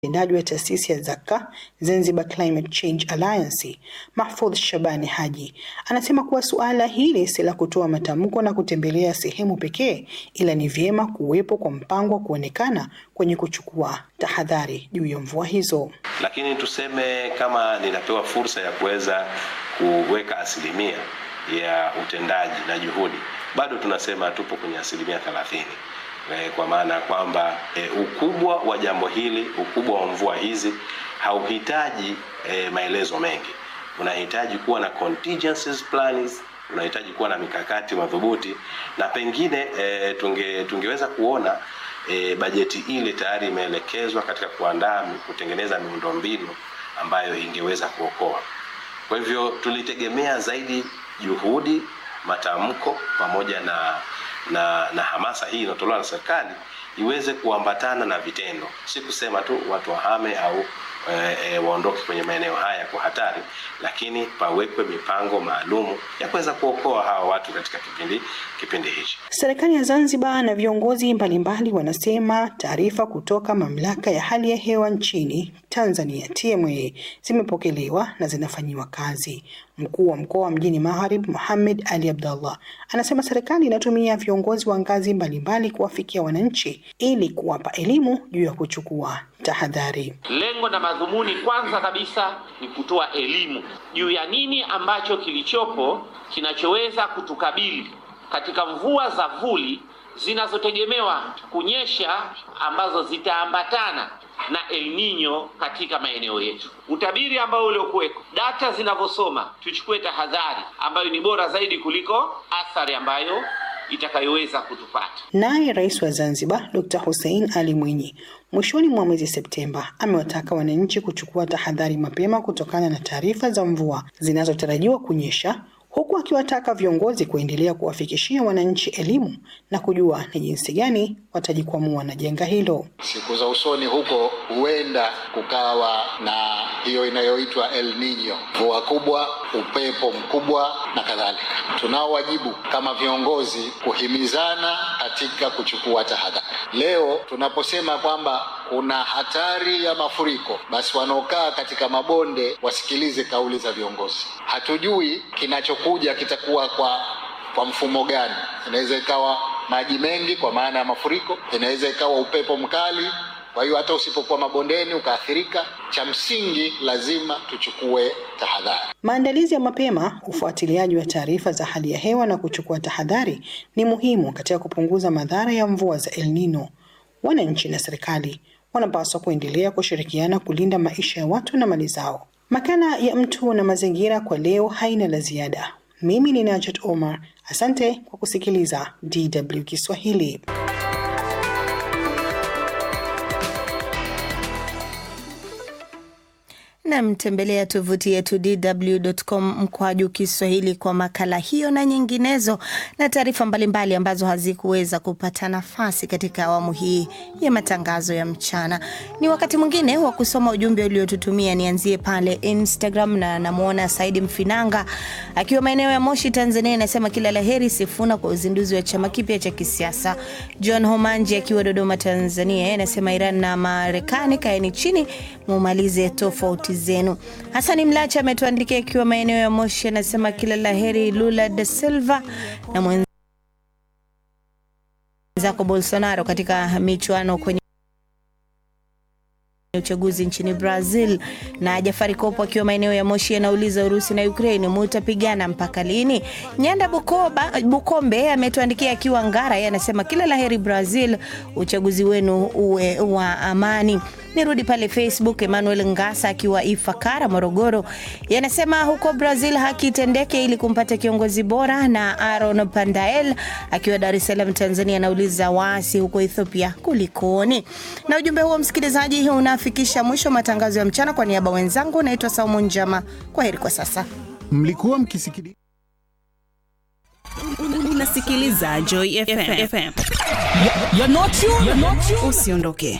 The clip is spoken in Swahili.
mtendaji wa taasisi ya Zaka Zanzibar Climate Change Alliance Mahfudh Shabani Haji anasema kuwa suala hili si la kutoa matamko na kutembelea sehemu pekee, ila ni vyema kuwepo kwa mpango wa kuonekana kwenye kuchukua tahadhari juu ya mvua hizo. Lakini tuseme kama ninapewa fursa ya kuweza kuweka asilimia ya utendaji na juhudi, bado tunasema tupo kwenye asilimia thelathini kwa maana ya kwamba e, ukubwa wa jambo hili, ukubwa wa mvua hizi hauhitaji e, maelezo mengi. Unahitaji kuwa na contingencies plans, unahitaji kuwa na mikakati madhubuti, na pengine e, tunge, tungeweza kuona e, bajeti ile tayari imeelekezwa katika kuandaa kutengeneza miundombinu ambayo ingeweza kuokoa. Kwa hivyo tulitegemea zaidi juhudi, matamko pamoja na na na hamasa hii inayotolewa na serikali iweze kuambatana na vitendo, si kusema tu watu wahame au e, e, waondoke kwenye maeneo haya kwa hatari, lakini pawekwe mipango maalumu ya kuweza kuokoa hawa watu katika kipindi kipindi hichi. Serikali ya Zanzibar na viongozi mbalimbali wanasema taarifa kutoka mamlaka ya hali ya hewa nchini Tanzania TMA zimepokelewa na zinafanyiwa kazi. Mkuu wa mkoa wa Mjini Magharibi Mohamed Ali Abdallah anasema serikali inatumia viongozi wa ngazi mbalimbali kuwafikia wananchi ili kuwapa elimu juu ya kuchukua tahadhari. Lengo na madhumuni kwanza kabisa ni kutoa elimu juu ya nini ambacho kilichopo kinachoweza kutukabili katika mvua za vuli zinazotegemewa kunyesha ambazo zitaambatana na El Nino katika maeneo yetu. Utabiri ambao uliokuweko, data zinavyosoma, tuchukue tahadhari ambayo ni bora zaidi kuliko athari ambayo itakayoweza kutupata. Naye Rais wa Zanzibar Dr. Hussein Ali Mwinyi mwishoni mwa mwezi Septemba amewataka wananchi kuchukua tahadhari mapema kutokana na taarifa za mvua zinazotarajiwa kunyesha huku akiwataka viongozi kuendelea kuwafikishia wananchi elimu na kujua ni jinsi gani watajikwamua na janga hilo. Siku za usoni huko huenda kukawa na hiyo inayoitwa El Nino, mvua kubwa, upepo mkubwa na kadhalika. Tunao wajibu kama viongozi kuhimizana katika kuchukua tahadhari. Leo tunaposema kwamba kuna hatari ya mafuriko, basi wanaokaa katika mabonde wasikilize kauli za viongozi. Hatujui kinachokuja kitakuwa kwa kwa mfumo gani. Inaweza ikawa maji mengi kwa maana ya mafuriko, inaweza ikawa upepo mkali. Kwa hiyo hata usipokuwa mabondeni ukaathirika, cha msingi lazima tuchukue tahadhari. Maandalizi ya mapema, ufuatiliaji wa taarifa za hali ya hewa na kuchukua tahadhari ni muhimu katika kupunguza madhara ya mvua za El Nino. Wananchi na serikali wanapaswa kuendelea kushirikiana kulinda maisha ya watu na mali zao. Makala ya Mtu na Mazingira kwa leo haina la ziada. Mimi ni Najat Omar, asante kwa kusikiliza DW Kiswahili. Nam, tembelea tovuti yetu dw.com mkwaju Kiswahili kwa makala hiyo na nyinginezo na taarifa mbalimbali ambazo hazikuweza kupata nafasi katika awamu hii ya matangazo ya mchana. Ni wakati mwingine wa kusoma ujumbe uliotutumia. Nianzie pale Instagram na namwona Saidi Mfinanga akiwa maeneo ya Moshi, Tanzania, anasema kila la heri Sifuna kwa uzinduzi wa chama kipya cha kisiasa. John Homanji akiwa Dodoma, Tanzania, anasema Iran na Marekani kaeni chini mumalize tofauti zenu. Hasani Mlacha ametuandikia akiwa maeneo ya Moshi, anasema kila la heri Lula da Silva na mwenzako Bolsonaro katika michuano kwenye uchaguzi nchini Brazil. Na Jafari Kopo akiwa maeneo ya Moshi anauliza Urusi na Ukraine mutapigana mpaka lini? Nyanda Bukoba, Bukombe ametuandikia akiwa Ngara, yeye anasema kila laheri Brazil, uchaguzi wenu uwe wa amani. Nirudi pale Facebook, Emmanuel Ngasa akiwa Ifakara, Morogoro, yanasema huko Brazil haki itendeke ili kumpata kiongozi bora. Na Aaron Pandael akiwa Dar es Salaam, Tanzania, anauliza waasi huko Ethiopia kulikoni? Na ujumbe huo msikilizaji, unafikisha mwisho matangazo ya mchana. Kwa niaba wenzangu, naitwa Saumu Njama, kwa heri kwa sasa. Mlikuwa mkisikiliza unasikiliza Joy FM. You're not you, you're not you. Usiondoke.